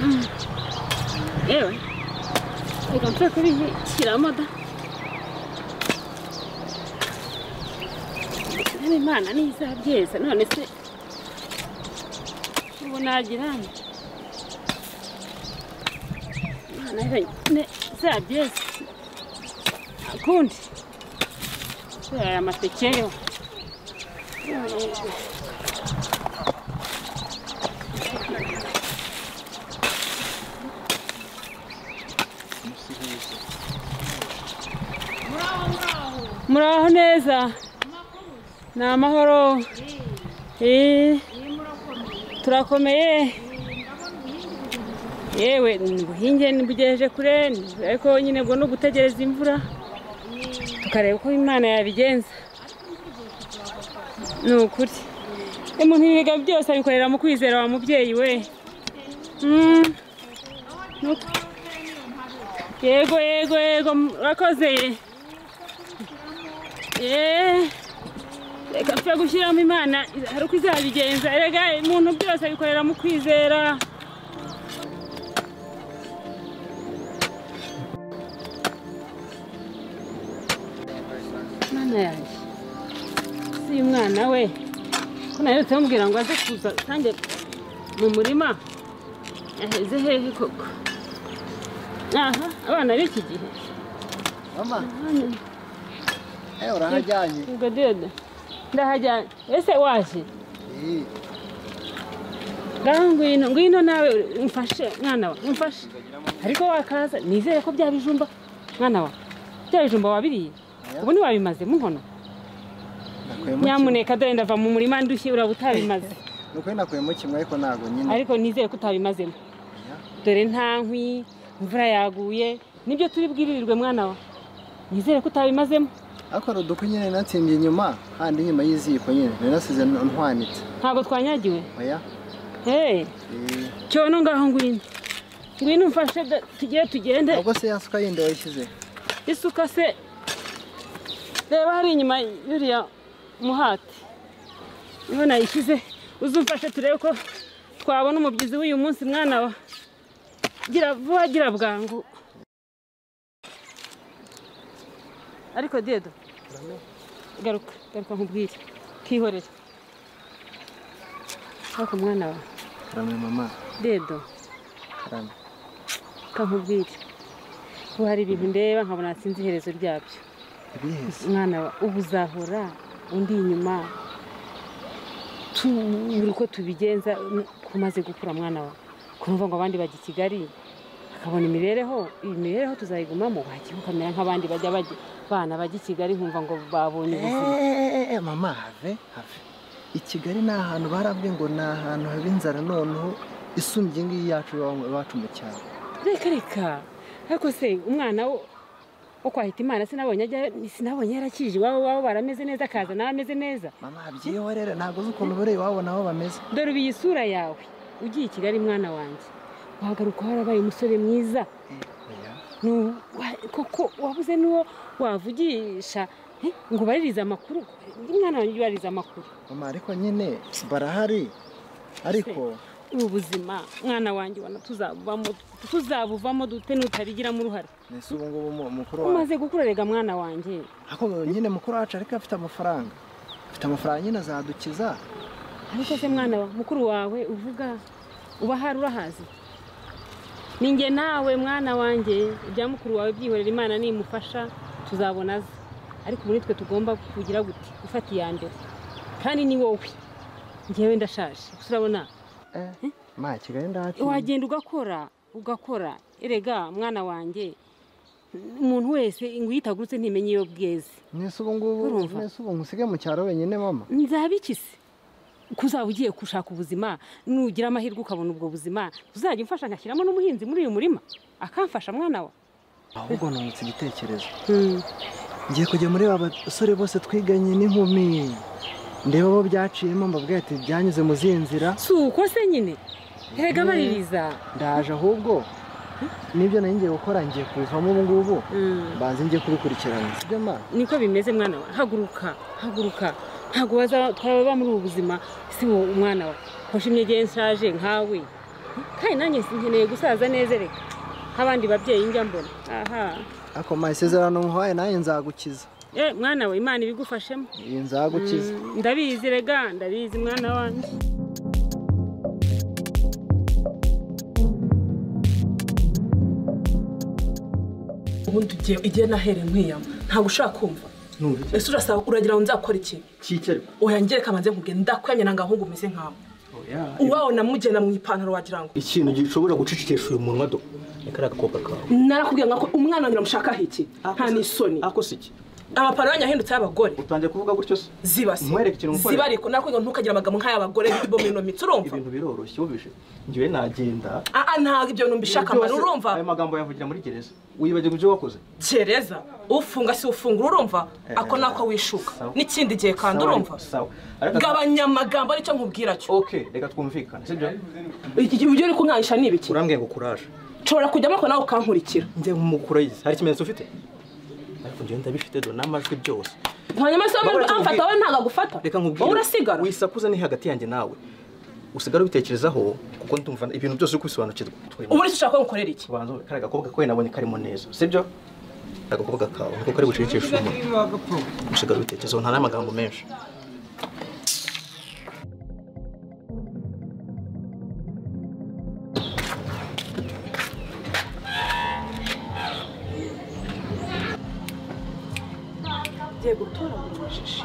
嗯，ええわ。え、こっちはこれに、知らんまだ。nani imana niza byeza none se ubu nagiranye imana yonyine zabyeze akundi aya amateke yo muraho neza ni amahoro Eh, turakomeye yewe ubuhinge ntibugejeje kure ariko nyine ubwo ni ugutegereza imvura tukareba uko imana yabigenza ni ukuri umuntu ibiga byose abikorera mu kwizera wa mubyeyi we Mm. Ni uko. yego yego yego murakoze yeee reka twe gushyiramo imana hari uko izabigenza rega umuntu byose abikorera mu kwizera mwana yanjye si uyu mwana we ko naherutse mubwira ngo aze kuza kandi mu murima yaheze hehe koko aha abana b'iki gihe mama eh urahajyanye ubwo dede ndahajyanye ese waje Eh, ngaho ngwino ngwino nawe umfashe mwana wa umfashe ariko wakaza nizere ko bya bijumba mwana wa bya bijumba wabiriye ubu ntiwabimaze nkono nakuyemo nyamuneka dore ndava mu murima ndushye uraba utabimaze kimwe. ni ukuri nakuyemo kimwe ariko ntabwo nyine ariko nizere ko utabimazemo dore nta nkwi imvura yaguye nibyo turi bwiririrwe mwana wa nizere ko utabimazemo ariko hari udukwi nyine natsimbye inyuma handi inyuma y'iziko nyine nari nasize ntwanitse ntabwo twanyagiwe oya hey Eh, cyono ngaho ngwino ngwino umfashe da- tugere tugende ubwo se yasuka yindi wayishyize isuka se reba hari inyuma y'uriya muhati niho nayishyize uzumfashe turebe ko twabona umubyizi w'uyu munsi mwana wa gira vuba gira bwangu ariko dedo garuka garuka nkubwire twihorere ariko mwana wa karame mama dedo karame kankubwire ko hari ibintu ndeba nkabona sinzi iherezo ryabyo ibihese mwana wa ubu uzahora undi inyuma tubura uko tubigenza ko umaze gukura mwana wa kumva ngo abandi bajya i kigali akabona imibereho iyi mibereho tuzayigumamo wagiye ukamera nk'abandi bajya bajya bana bajya i kigali nkumva ngo babonye ubuzima Eh, mama have have i kigali ni ahantu barabwiye ngo ni ahantu haba inzara noneho isumbye iyi ngiyi yacu iwacu mu cyaro reka reka ariko se umwana wo wo kwahita imana sinabonye ajya sinabonye yarakije iwabo iwabo barameze neza akaza nawe ameze neza mama byihorere ntabwo uzi ukuntu buriya wabona aho bameze dore ubu iyi sura yawe ugiye i kigali mwana wanjye wagaruka warabaye umusore mwiza oya Nu- wa- koko wabuze n'uwo wavugisha eh, ngo ubaririze amakuru Ndi mwana wanjye ubariza amakuru mama ariko nyine barahari ariko ubu buzima mwana wanjye ubona tuzabuvamo tuzabuvamo dute nutabigiramo uruhare mbese ubu ngubu mu- mukuru wacu umaze gukura rega mwana wanjye ariko nyine mukuru wacu ariko afite amafaranga afite amafaranga nyine azadukiza ariko se mwana wa mukuru wawe uvuga uba hari urahazi ni njye nawe mwana wanjye ibya mukuru wawe byihorera imana nimufasha tuzabona ze ariko muri twe tugomba kugira gute gufata iya mbere kandi ni wowe njyewe ndashaje gusa urabona Eh, ma kigali ndahati wagenda ugakora ugakora erega mwana wanjye umuntu wese ngo iyo itagurutse ntimenye iyo bweze mbese ubu ngubu Urumva? mbese ubu ngusige mu cyaro wenyine mama nzaba iki se ko uzaba ugiye gushaka ubuzima nugira amahirwe ukabona ubwo buzima uzajya umfasha ngashyiramo n'umuhinzi muri uyu murima akamfasha mwana wa ahubwo nungutse igitekerezo ngiye kujya muri ba basore bose twiganye n'inkumi ndeba abo byaciyemo mbabwira ati byanyuze mu zihe nzira si uko se nyine erega Mhm. baririza ndaje ahubwo nibyo nari ngiye gukora ngiye kubivamo ubu ngubu Mm. banze ngiye kubikurikirana sibyo ma niko bimeze mwana wa haguruka haguruka ntabwo bazaba- twaba muri ubu buzima si wowe umwana wa hoshi imyegeye nshaje nkawe kandi nanjye nkeneye gusaza neza reka nk'abandi babyeyi njya mbona aha ariko masezerano muhaye nawe nzagukiza Eh, mwana we imana ibigufashemo iyi nzagukiza Mm, ndabizi rega ndabizi mwana wanjye ubundi ugiye igihe nahere nkwiyama ntabwo ushaka kumva Numva iki? ese urasaba uragira ngo nzakora iki Kiki ariko? oya ngereka manze nkubwiye ndakwenya nanga ahubwo umeze nkawe Oya. uwawe namugenda mu ipantaro wagira ngo Ikintu gishobora gucicikisha uyu munwa do. Reka agakobwa kawe. narakubwiye ngo umwana wanjye namushakaho iki nta n'isoni Ako siki. amapantaro yanyu ahindutseho abagore Utangiye kuvuga gutyo se. zibase Nkwereke ikintu ngukorera. zibariko narakubwiye ngo ntukagire amagambo nk'ay'abagore bo mu inomitsi urumva Ibintu biroroshye wumvishe. Ngiwe nagenda. aa ntabwo ibyo bintu mbishaka mbana Byose, urumva Ayo magambo yavugira muri gereza. Wibagirwa ibyo wakoze. gereza ufunga si ufungura urumva Eh, ako nako wishuka sawa. n'ikindi gihe kandi Sawa, urumva Sawa. Ariko gabanya amagambo aricyo nkubwira cyo Okay, reka twumvikane, sibyo? Iki- ibyo uri kunkanyisha ni ibiki Urambwiye ngo courage. nshobora kujyamo ariko nawe ukankurikira Njye nk'umukurayizi. Hari ikimenyetso ufite? Ariko njyewe ndabifite do n'amajwi byose. hanyuma se Babura wamenya cyumvi- amfata wowe ntabwo agufata Reka nkubwire. wowe urasigara Wisakuza ni hagati yanjye nawe. Usigara ubitekerezaho kuko ndumva ibintu byose uri kubisobanukirwa. ubu ese ushaka ko ngukorera iki Ubanza wowe, kariya gakobwa kawe nabonye karimo neza sibyo agakobwa kawe niko kari bucikishe umuntu usigaye ubitekerezaho nta n'amagambo menshi ngiye gutoragura amashashi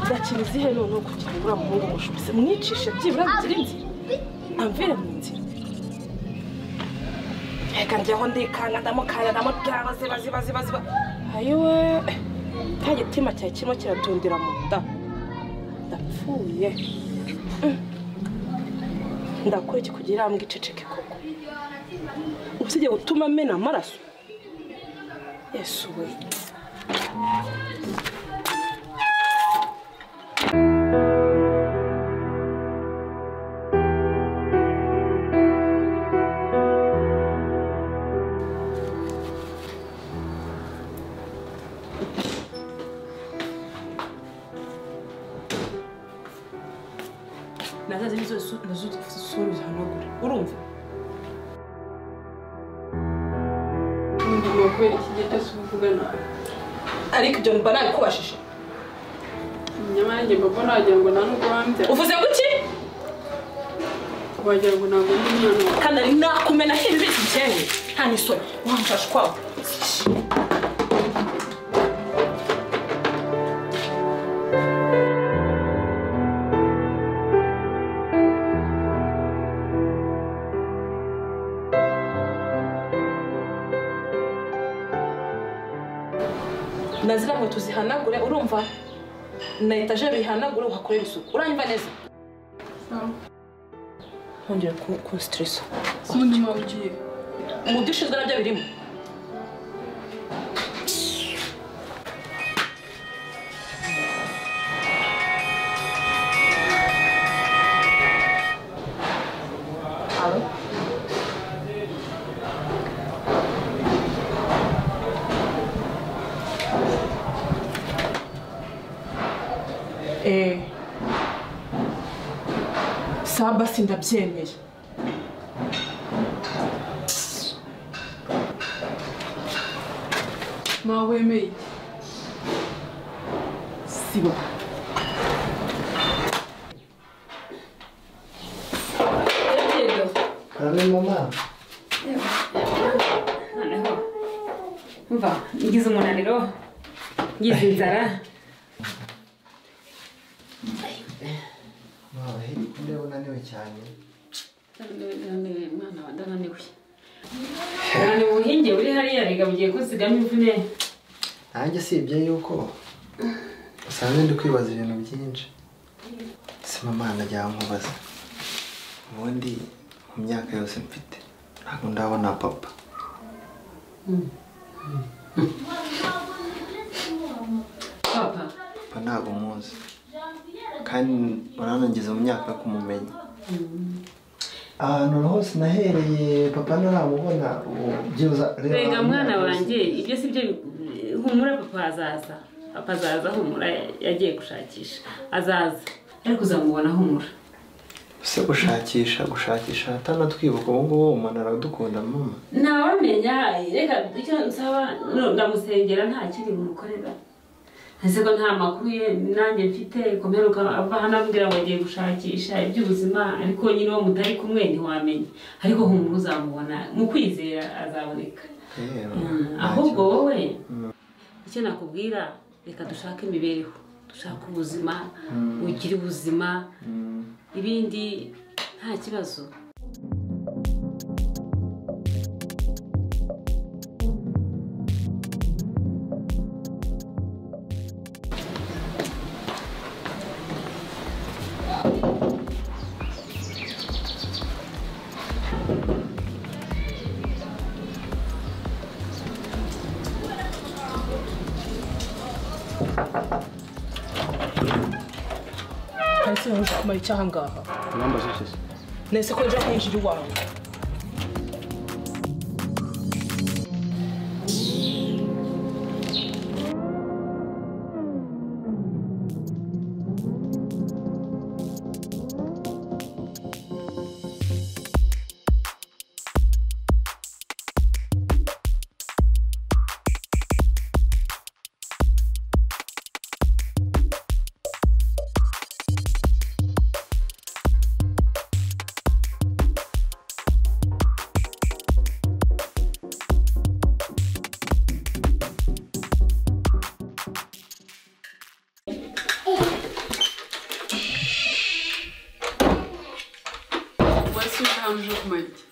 zakira izihe noneho kugira ngo uriya muhungu mushubise mwicishe byibura bigire inzira amvire mu nzira reka njyaho ndikanda ndamukanda ndamubyara ziba ziba ziba ziba ayiwe nta gitima cyawe kirimo kiratundira mu nda ndapfuye Mm. ndakora iki kugira iriya mbwa iceceke koko usibye gutuma amena amaraso yesu we nazazi nizo su- nazo sura zihanagura urumva kubera iki gihe cyose uvuga nabi ariko ibyo mba nabikubashije nyamanjye mbabona wagira ngo nta nubwo wambya uvuze guki wagira ngo ntabwo ndi umwana wawe kandi ari nakumena hibi bisi byewe nta n'isoni wamfashe ukwawe na ziriya nkweto zihanagure urumva na etajeri bihanagure uhakorere isuku uranyumva neza ntongere ku- kunsiteresa sibundi mpamvu ugiye mu byo ushinzwe nabyo birimo saba sindabyemeye ntawe wemeye iki sibo kare mama noneho umva ngize umunaniro ngize inzara mama hirya ndeba unaniwe cyane mwana wa ndananiwe ndananiwe ubuhinge buri hariya rega bugiye kusigamo imvune nanjye usibye yuko usanzwe ndi kwibaza ibintu byinshi si mama najya nkubaza ubundi mu myaka yose mfite ntabwo ndabona papa papa papa ntabwo umuzi kandi uranangiza mu myaka yo kumumenya ahantu hose nahereye papa ntaramubona ubu byibuza rega mwana wanjye ibyo si byo humura papa azaza papa azaza humura yagiye gushakisha azaza ariko uzamubona humura ese gushakisha gushakisha atanatwibuka ubu ngubu umuntu aradukunda mama ntawamenya reka icyo nsaba no- ndamusengera nta kindi mukorera ese ko nta makuru ye nanjye mfite ko mperuka ava hano ambwira ngo agiye gushakisha iby'ubuzima ariko nyine uwo mutari kumwe ntiwamenya ariko humura uzamubona mu kwizera azaboneka rero Mm, nta ahubwo kibazo. wowe icyo nakubwira reka dushake imibereho dushake ubuzima ugire ubuzima Mm. ibindi nta kibazo Hasi wumva kumara icyo aha ngaha nese ko ejo hinjira iwawe Voici un jour, Mike.